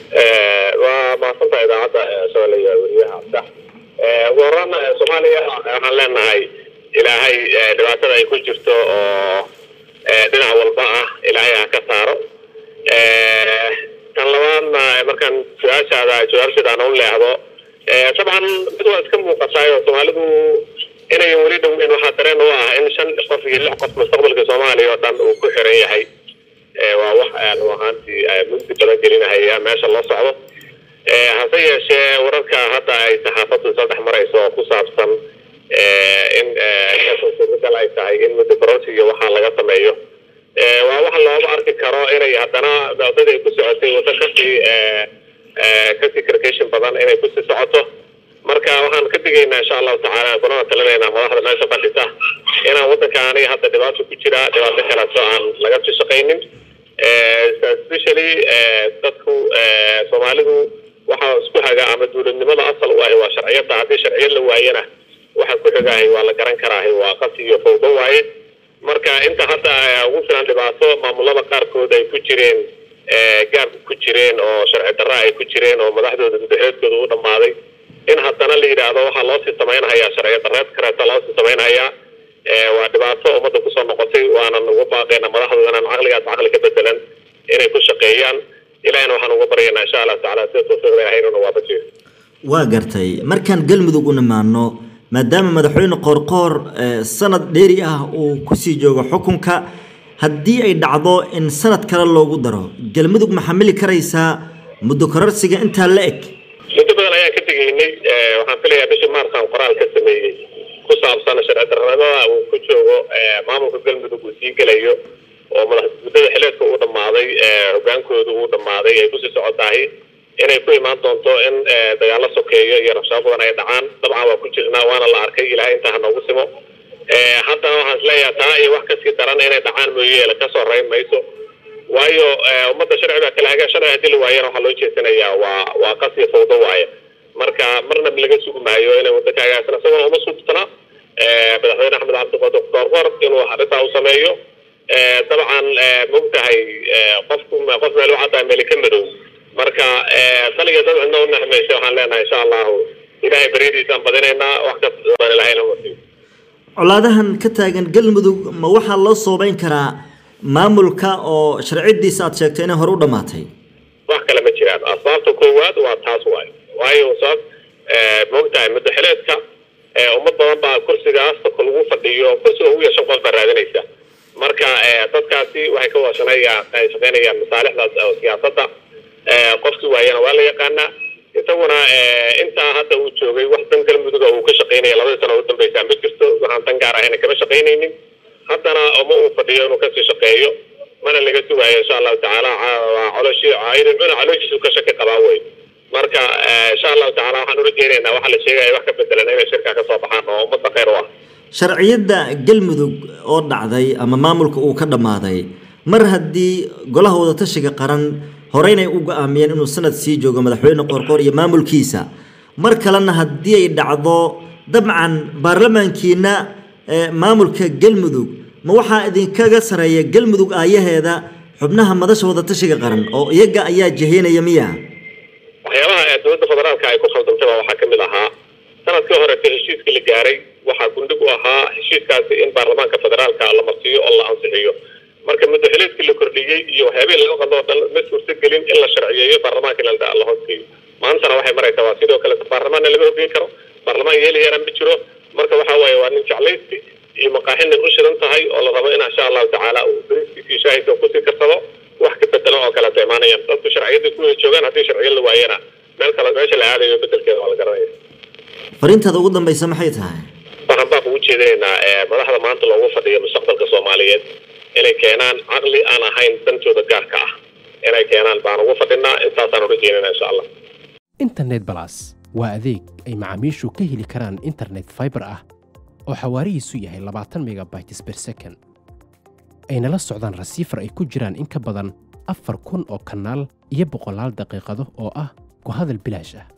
waa maasanta idaacadda soomaaliya iyo weriyaha abdax ugu horaan soomaaliya waxaan leenahay ilaahay dhibaatada ay ku jirto oo dhinac walba ah ilaahay ha ka saaro tan labaadna markaan su-aashaada jawaabshaedaan u leexdo dabcan mid waa iska muuqataayo soomaalidu inayan weli dhoweyn waxaa dareen u ah in shan qof iyo lix qof mustaqbalka soomaaliya oo dhan uu ku xiran yahay waa wax run ahaantii mugdi badan gelinahaya meesha loo socdo hase yeeshee wararka hadda ay saxaafaddu saddex marayso oo ku saabsan in suurtagal ay tahay in muddo barosi iyo waxaa laga sameeyo waa wax looga arki karo inay haddana wadada ay ku socotay waddo kasii kasii karkashin badan inay kusii socoto marka waxaan ka digaynaa insha allahu tacaala kunana talinaynaa madaxda meesha fadhisa inaan waddankaani hadda dhibaato ku jira dhibaato kaleeto aan laga sii shaqaynin especially dadku soomaalidu waxaa isku haga ama dowladnimada asal u ahi waa sharciyada haddii sharciyad la waayana waxa ku xigaahay waa la garan karaahay waa qasi iyo fawdo waaye marka inta hadda ugu filan dhibaato maamulada qaarkood ay ku jireen gaab ku jireen oo sharci darra ay ku jireen oo madaxdooda mudaxeedkooda u dhammaaday in haddana la yidhaahdo waxaa loosii samaynhayaa sharci darreed kareeta loosii samaynhayaa waa dhibaato ummadda kusoo noqotay waanan uga baaqayna madaxdooda inaan caqligaas caqli ka bedelan inay ku shaqeeyaan ilahina waxaan uga baryaynaa insha allah tacaala sida tawfiiqda ilahay inuu waafajiyo waa gartay markaan galmudug u nimaano maadaama madaxweyne qoorqoor sanad dheeri ah uu kusii joogo xukunka haddii ay dhacdo in sanad kale loogu daro galmudug ma xamili karaysaa muddo kororsiga intaa la eg muddo badan ayaan ka tegaynay waxaan filayaa bishii maarsaan qoraal ka sameeyey ku saabsan sharci darnimada uu ku joogo maamulka galmudug uu sii gelayo oo madax muddada xileedka uu dhammaaday hogaankooda uu dhammaaday ay kusii socotahay inay ku imaan doonto in dagaalo sokeeyo iyo rabshado badan ay dhacaan dabcan waa ku jirnaa waana la arkay ilahay intaa ha noogu simo haddana waxaan isleeyahay taa iyo wax kasii daran inay dhacaan mooyeele kasoo rayn mayso waayo ummadda sharci baa kala haga sharci haddii la waayana waxaa loo jeesanayaa waa waa qasiyo fawdo waaye marka marna laga sugi maayo inay waddanka hagaagsan isagoo uma suubtana madaxweyne axmed cabdiqaadir qoorqoor inuu arrintaa u sameeyo dabcan mogtahay qofku qof meel u caddaa meeli ka madow marka daliga dad cidna u naxmaysa waxaan leenahay insha allahu ilaahay baryadiisaan badinaynaa wax kasta ilahayna wasiyo colaadahan ka taagan galmudug ma waxaa loo soobeyn karaa maamulka oo sharcidiisa aad sheegtay inay hore u dhammaatay wax kale ma jiraan asbaabta koowaad waa taas waayo waayo sabab moogtahay muddaxileedka ummad badan baa kursigaas lagu fadhiyo kursiga ugu yeeshan qof baa raadinaysa marka dadkaasi waxay ka washanayaa ay shaqaynayaan masaalixdaas oo siyaasadda qofkii waayana waa la yaqaanaa isaguna intaa hadda uu joogay wax dan galmuduga uu ka shaqaynaya labadii sano u dambeysaa ma jirto waxaan dan gaar ahayna kama shaqaynaynin haddana uma uu fadhiyo inuu kasii shaqeeyo mana laga sugaayo insha allahu tacaala coloshii cuna calooshiisu ka shaki qabaa wey marka insha allahu tacaala waxaan ula jeenaynaa waxaa la sheegaya wax ka bedelan inay shirkaa kasoo baxaan oo ummadda khayr u ah sharciyadda galmudug oo dhacday ama maamulka uu ka dhammaaday mar haddii golaha wadatashiga qaran horeynay u go-aamiyeen inuu sanad sii joogo madaxweyne qoorqoor iyo maamulkiisa mar kalena haddii ay dhacdo dabcan baarlamaankiina maamulka galmudug ma waxaa idinkaga sareeya galmudug aayaheeda xubnaha madasha wadatashiga qaran oo iyaga ayaa jaheynaya miya waxyaabaha dowladda federaalka ay ku khaldantay baa waxaa kamid ahaa sanadkii horete heshiiska la gaaray waxaa gundhig u ahaa heshiiskaasi in baarlamaanka federaalka la marsiiyo oo la ansixiyo marka muddaxileedkii la kordhiyey iyo waxyaabihii laga qado o dhan ma suurtagelin in la sharciyeeyo baarlamaanka in la hoosgeeyo maantana waxay maraysaa waa sidoo kale baarlamaanna lama hogeyn karo baarlamaan yeelayana ma jiro marka waxa waaye waa nin jeclaysti iyo maqaaxinin u shidan tahay oo la rabo in insha allahu tacaala uu bariskiisii shaahidka kusii karsado wax ka bedelo oo kaleeto imaanayaan dadku sharciyadda ku wada joogaan haddii sharciyad la waayana meel kale meesha la aadayo bedelkeeda waa la garanaya fariintaada ugu dambaysa maxay tahay waxaan baa ugu jeedinaynaa madaxda maanta loogu fadhiyo mustaqbalka soomaaliyeed inay keenaan caqli aan ahayn dantooda gaarka ah inay keenaan baan ugu fadhinaa intaasaan uga jeenina insha allah internet balas waa adeeg ay macaamiishu ka heli karaan internet fiber ah oo xawaarihiisu yahay labaatan megabytes per second ayna la socdaan rasiifar ay ku jiraan in ka badan afar kun oo kanaal iyo boqolaal daqiiqado oo ah ku hadal bilaash ah